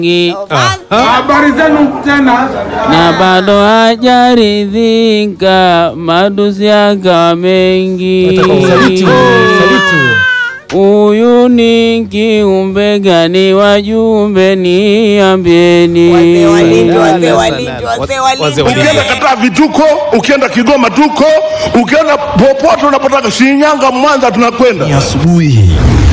Habari zenu tena. na bado hajaridhika, madusi yakawa mengi. Huyu ni kiumbe gani? Wajumbe niambieni. Wazee walindi, wazee walindi, wazee walindi. Ukienda kataa vituko, ukienda Kigoma tuko, ukienda popote unapotaka, Shinyanga, Mwanza, tunakwenda. asubuhi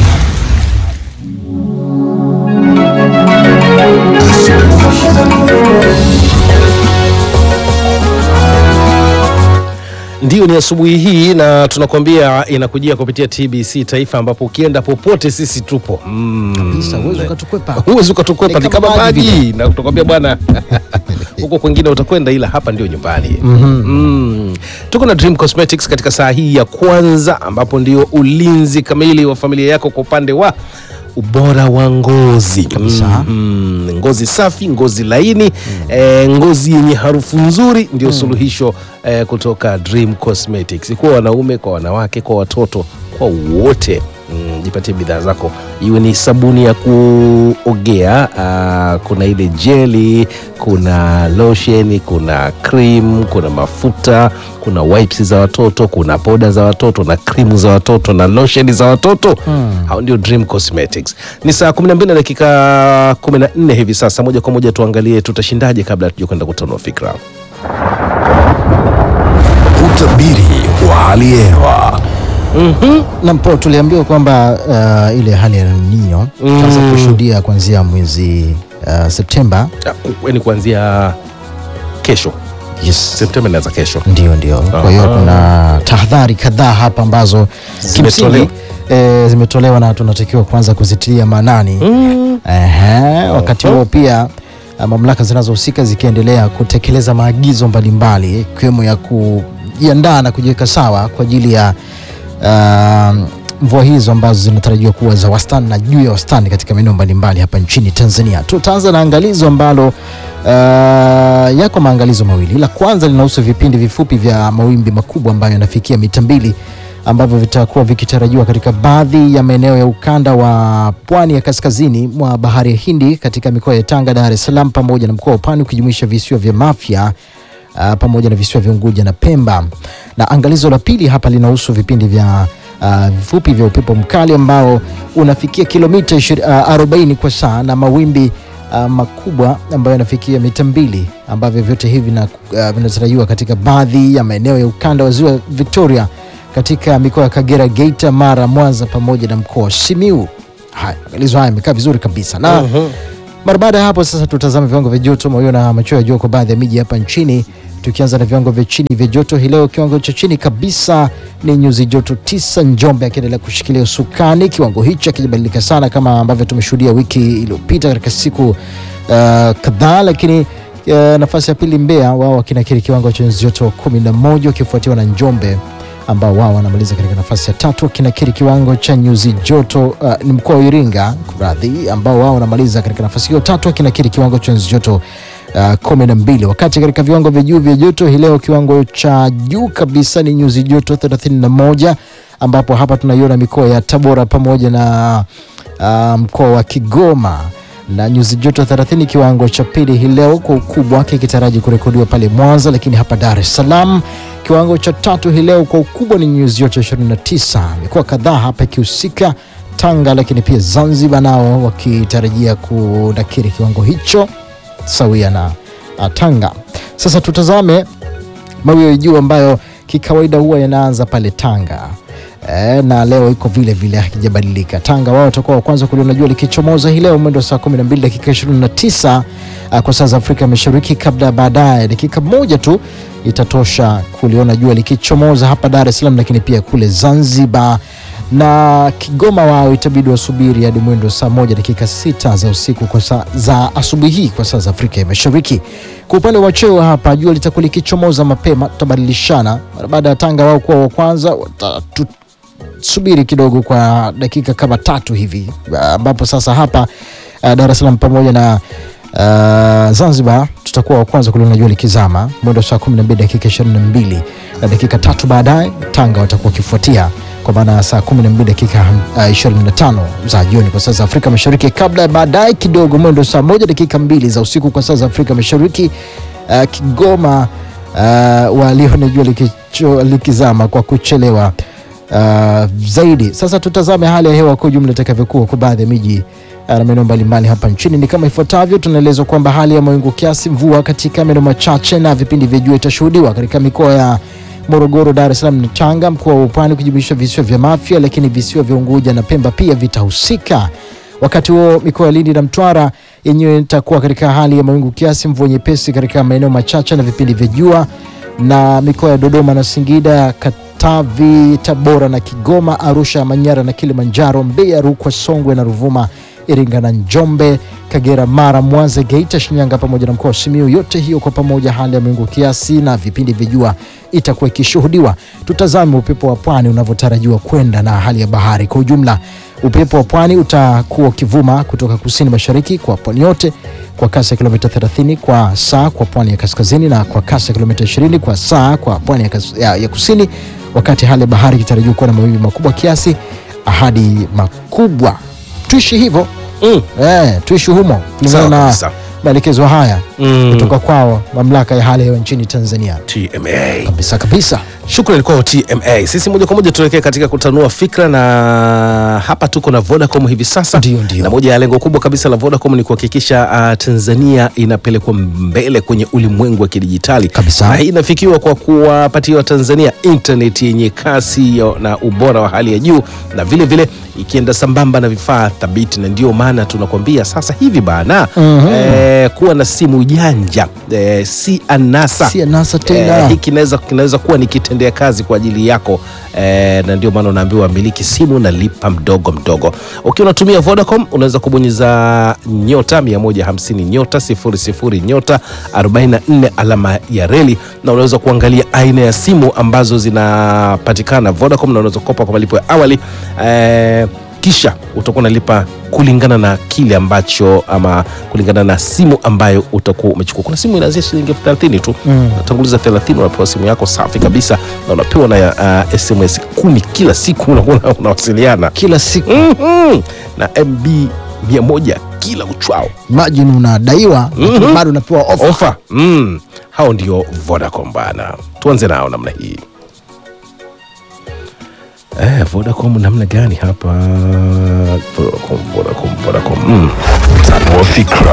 Ndiyo, ni asubuhi hii na tunakwambia inakujia kupitia TBC Taifa, ambapo ukienda popote sisi tupo mm. kabisa, huwezi ukatukwepa. Huwezi ukatukwepa, Ni ni kama kama maji maji, na tunakwambia bwana huko kwingine utakwenda, ila hapa ndio nyumbani. mm. Tuko na Dream Cosmetics katika saa hii ya kwanza, ambapo ndio ulinzi kamili wa familia yako kwa upande wa ubora wa ngozi Kabisa. mm, ngozi safi, ngozi laini eh, ngozi yenye harufu nzuri ndio suluhisho eh, kutoka Dream Cosmetics kwa wanaume, kwa wanawake, kwa watoto, kwa wote. Mm, jipatie bidhaa zako, iwe ni sabuni ya kuogea, ah, kuna ile jeli, kuna lotion, kuna cream, kuna mafuta, kuna wipes za watoto, kuna poda za watoto na krimu za watoto na lotion za watoto. Hao ndio Dream Cosmetics. Ni saa 12 na dakika 14 hivi sasa. Moja kwa moja tuangalie tutashindaje kabla hatuja kwenda kutanua fikra. Utabiri wa hali ya hewa na mpo tuliambiwa kwamba uh, ile hali ya El Nino tutaanza kushuhudia kuanzia mwezi uh, Septemba. Ah, ku- Yaani kuanzia kesho Yes. Septemba inaanza kesho. Ndio, ndio. Kwa hiyo kuna tahadhari kadhaa hapa ambazo Zimetolewa. kimsingi e, zimetolewa na tunatakiwa kuanza kuzitilia maanani Ehe, wakati huo pia ah, mamlaka zinazohusika zikiendelea kutekeleza maagizo mbalimbali ikiwemo ya kujiandaa na kujiweka sawa kwa ajili ya ah, mvua hizo ambazo zinatarajiwa kuwa za wastani na juu ya wastani katika maeneo mbalimbali hapa nchini Tanzania. Tutaanza na angalizo ambalo uh, yako maangalizo mawili. La kwanza linahusu vipindi vifupi vya mawimbi makubwa ambayo yanafikia mita mbili ambavyo vitakuwa vikitarajiwa katika baadhi ya maeneo ya ukanda wa pwani ya kaskazini mwa bahari ya Hindi katika mikoa ya Tanga, Dar es Salaam pamoja na mkoa wa Pwani ukijumuisha visiwa vya Mafia uh, pamoja na visiwa vya Unguja na Pemba. Na angalizo la pili hapa linahusu vipindi vya uh, vifupi vya upepo mkali ambao unafikia kilomita ishiri- uh, 40 kwa saa na mawimbi uh, makubwa ambayo yanafikia mita mbili ambavyo vyote hivi vina- uh, vinatarajiwa katika baadhi ya maeneo ya ukanda wa ziwa Victoria katika mikoa ya Kagera, Geita, Mara, Mwanza pamoja na mkoa wa Simiu. Haya, angalizo haya yamekaa vizuri kabisa na mara baada ya hapo sasa tutazame viwango vya joto mawio na machweo ya jua kwa baadhi ya miji hapa nchini tukianza na viwango vya chini vya joto hii leo kiwango cha chini kabisa ni nyuzi joto tisa njombe akiendelea kushikilia usukani kiwango hicho akijabadilika sana kama ambavyo tumeshuhudia wiki iliyopita katika siku uh, kadhaa lakini uh, nafasi ya pili mbeya wao wakinakiri kiwango cha nyuzi joto kumi na moja wakifuatiwa na njombe ambao wao wanamaliza katika nafasi ya tatu wakinakiri kiwango cha nyuzi joto uh, ni mkoa wa Iringa radhi, ambao wao wanamaliza katika nafasi hiyo tatu wakinakiri kiwango cha nyuzi joto uh, kumi na mbili wakati katika viwango vya juu vya joto hii leo kiwango cha juu kabisa ni nyuzi joto 31 ambapo hapa tunaiona mikoa ya Tabora pamoja na uh, mkoa wa Kigoma na nyuzi joto 30 kiwango cha pili hii leo kwa ukubwa kikitaraji kurekodiwa pale Mwanza, lakini hapa Dar es Salaam kiwango cha tatu hii leo kwa ukubwa ni nyuzi joto 29. Mikoa kadhaa hapa ikihusika Tanga, lakini pia Zanzibar nao wakitarajia kunakiri kiwango hicho sawia na uh, Tanga. Sasa tutazame mawio ya juu ambayo kikawaida huwa yanaanza pale Tanga. E, na leo iko vile vile hakijabadilika. Tanga wao watakuwa wa kwanza kuliona jua likichomoza hii leo mwendo wa saa 12 dakika 29 uh, kwa saa za Afrika Mashariki, kabla baadaye dakika moja tu itatosha kuliona jua likichomoza hapa Dar es Salaam, lakini pia kule Zanzibar na Kigoma wao itabidi wasubiri hadi mwendo wa saa moja dakika sita za usiku kwa saa za asubuhi hii kwa saa za Afrika ya Mashariki. Kwa upande wa cheo hapa jua litakuwa likichomoza mapema, tutabadilishana mara baada ya Tanga wao kuwa wa kwanza watatu subiri kidogo kwa dakika kama tatu hivi ambapo sasa hapa uh, Dar es Salaam pamoja na uh, Zanzibar tutakuwa wa kwanza kuliona jua likizama mwendo saa 12 dakika 22 na dakika tatu baadaye Tanga watakuwa wakifuatia kwa maana ya saa 12 dakika uh, 25 za jioni kwa saa za Afrika Mashariki, kabla ya baadaye kidogo mwendo saa moja dakika mbili za usiku kwa saa za Afrika Mashariki uh, Kigoma uh, walione jua likicho- likizama kwa kuchelewa uh, zaidi. Sasa tutazame hali ya hewa kwa ujumla itakavyokuwa kwa baadhi ya miji uh, na maeneo mbalimbali hapa nchini. Ni kama ifuatavyo: tunaelezwa kwamba hali ya mawingu kiasi, mvua katika maeneo machache na vipindi vya jua itashuhudiwa katika mikoa ya Morogoro, Dar es Salaam na Tanga, mkoa wa Pwani kujumuisha visiwa vya Mafia, lakini visiwa vya Unguja na Pemba pia vitahusika. Wakati huo mikoa ya Lindi na Mtwara yenyewe itakuwa katika hali ya mawingu kiasi, mvua nyepesi katika maeneo machache na vipindi vya jua, na mikoa ya Dodoma na Singida, Katavi, Tabora na Kigoma, Arusha, Manyara na Kilimanjaro, Mbeya, Rukwa, Songwe na Ruvuma, Iringa na Njombe, Kagera, Mara, Mwanza, Geita, Shinyanga pamoja na mkoa wa Simiyu. Yote hiyo kwa pamoja, hali ya mawingu kiasi na vipindi vya jua itakuwa ikishuhudiwa. Tutazame upepo wa pwani unavyotarajiwa kwenda na hali ya bahari kwa ujumla. Upepo wa pwani utakuwa ukivuma kutoka kusini mashariki kwa pwani yote kwa kasi ya kilomita 30 kwa saa kwa pwani ya kaskazini na kwa kasi ya kilomita 20 kwa saa kwa pwani ya, kas- ya, ya kusini, wakati hali ya bahari ikitarajiwa kuwa na mawimbi makubwa kiasi hadi makubwa. Tuishi hivyo Mm. eh, tuishi humo kulingana Sawa na kabisa. maelekezo haya Mm. kutoka kwao mamlaka ya hali ya hewa nchini Tanzania. TMA. Kabisa kabisa. Shukrani kwao TMA. Sisi moja kwa moja tuelekee katika kutanua fikra, na hapa tuko na Vodacom hivi sasa, Ndio, ndio. na moja ya lengo kubwa kabisa la Vodacom ni kuhakikisha uh, Tanzania inapelekwa mbele kwenye ulimwengu wa kidijitali Kabisa. na hii inafikiwa kwa kuwapatia Watanzania internet yenye kasi ya- na ubora wa hali ya juu, na vile vile ikienda sambamba na vifaa thabiti, na ndio maana tunakwambia sasa hivi bana eh, kuwa na simu janja eh, si anasa Si anasa tena. Eh, hii kinaweza kinaweza kuwa ni kitendea kazi kwa ajili yako eh, na ndio maana unaambiwa miliki simu na lipa mdogo mdogo. Ukiwa unatumia Vodacom unaweza kubonyeza nyota 150 nyota 00 nyota 44 alama ya reli, na unaweza kuangalia aina ya simu ambazo zinapatikana Vodacom, na unaweza kukopa kwa malipo ya awali eh, kisha utakuwa unalipa kulingana na kile ambacho ama kulingana na simu ambayo utakuwa umechukua. Kuna simu inaanzia shilingi elfu thelathini tu mm. Unatanguliza thelathini unapewa simu yako safi kabisa, na unapewa na uh, SMS kumi kila siku unakuwa unawasiliana Kila siku mm-hmm. na MB mia moja kila uchwao imagine unadaiwa lakini bado unapewa ofa. ofa mm. Hao ndio Vodacom bana, tuanze nao namna hii. Eh, Vodacom namna gani hapa? Vodacom, Vodacom, Vodacom. Mm. Tanua fikra.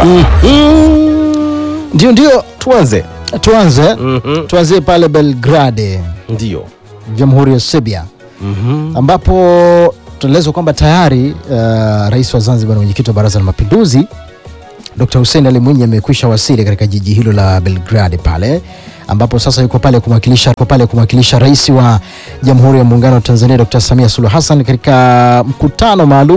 Ndio ndio, Tuanze. tuanze Mhm. tuanzie pale Belgrade, Ndio. Jamhuri ya Serbia Mhm. ambapo tunaelezwa kwamba tayari uh, rais wa Zanzibar na mwenyekiti wa Baraza la Mapinduzi Dr. Hussein Ali Mwinyi amekwisha wasili katika jiji hilo la Belgrade pale ambapo sasa yuko pale kumwakilisha yuko pale kumwakilisha rais wa Jamhuri ya Muungano wa Tanzania Dr. Samia Suluhu Hassan katika mkutano maalum